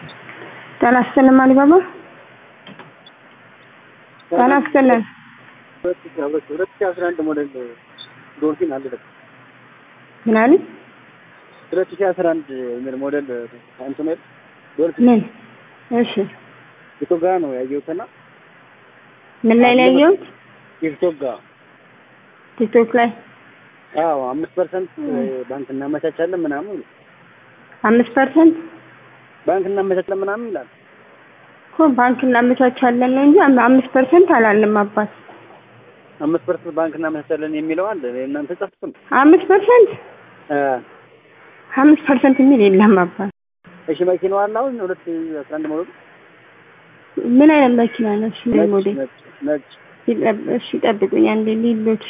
ጤና ይስጥልን አሊባባ ጤና ይስጥልን ሁለት ሺህ አስራ አንድ ሞዴል ዶልፊን አለ ደግሞ ምን አሉ ሁለት ሺህ አስራ አንድ የሚል ሞዴል እንትን ነው ዶልፊን ምን እሺ ቲክቶክ ጋር ነው ያየሁትና ምን ላይ ነው ያየሁት ቲክቶክ ጋር ቲክቶክ ላይ አዎ አምስት ፐርሰንት ባንክ እናመቻቻለን ምናምን አምስት ፐርሰንት ባንክ እናመቻቻለን ምናምን ይላል እኮ ባንክ እናመቻቻለን ነው እንጂ አም- አምስት ፐርሰንት አላለም አባት አምስት ፐርሰንት ባንክ እናመቻቻለን የሚለው አለ እናንተ ጻፍኩን አምስት ፐርሰንት አምስት ፐርሰንት የሚል የለም አባት እሺ መኪናው አለ አሁን ሁለት ሺህ አስራ አንድ ሞዴል ምን አይነት መኪና ነው እሱ ነጭ ሞዴል ነጭ ነጭ ይጠብ- እሺ ጠብቁኝ አንዴ ሊሎት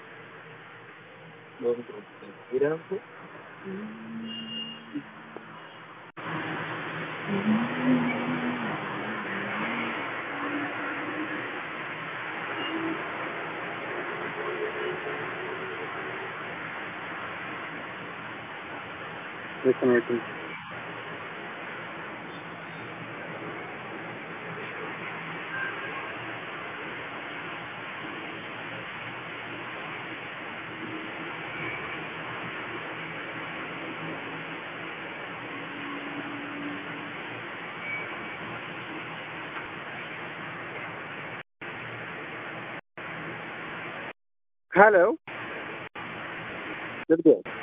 ልክ ነው ልክ ነው ሄሎ ልብዴ